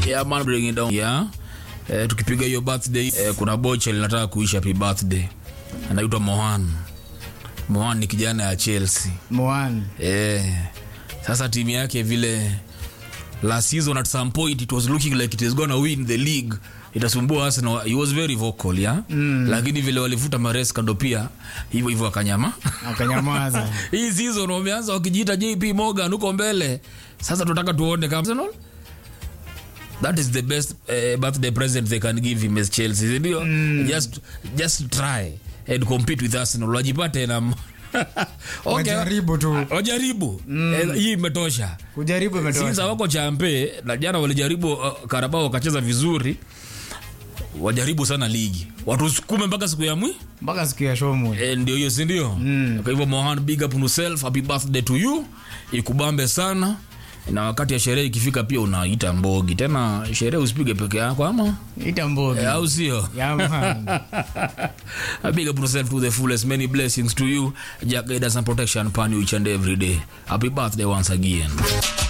Yeah, man, bring it down. Yeah. Eh, tukipiga hiyo birthday eh, kuna bocha linataka kuisha happy birthday. Anaitwa Mohan. Mohan ni kijana ya Chelsea. Moan. Eh, sasa timu yake vile last season at some point it was looking like it is gonna win the league itasumbua Arsenal. He was very vocal ya mm. Lakini vile walivuta Maresca ndo pia hivyo hivyo akanyama Akanyamaza. hii season wameanza wakijiita JP Morgan huko mbele. Sasa tunataka tuone kama Arsenal that is the best uh, birthday present they can give him as Chelsea si ndio? Just just try and compete with Arsenal wajipate na okay. Wajaribu tu. wajaribu Eh, hii imetosha Kujaribu sinza imetosha. wako champe na jana walijaribu uh, Karabao wakacheza vizuri wajaribu sana ligi watusukume mpaka siku ya mwi Mpaka siku ya show e, ndio hiyo si ndio kwa hivyo Mohan big up on yourself happy birthday to you ikubambe sana na wakati ya sherehe ikifika pia unaita mbogi tena sherehe usipige peke yako ama Ita mbogi. e, au sio Yeah, man. big up on yourself to the fullest many blessings to you Jack guidance and protection upon you each and every day happy birthday once again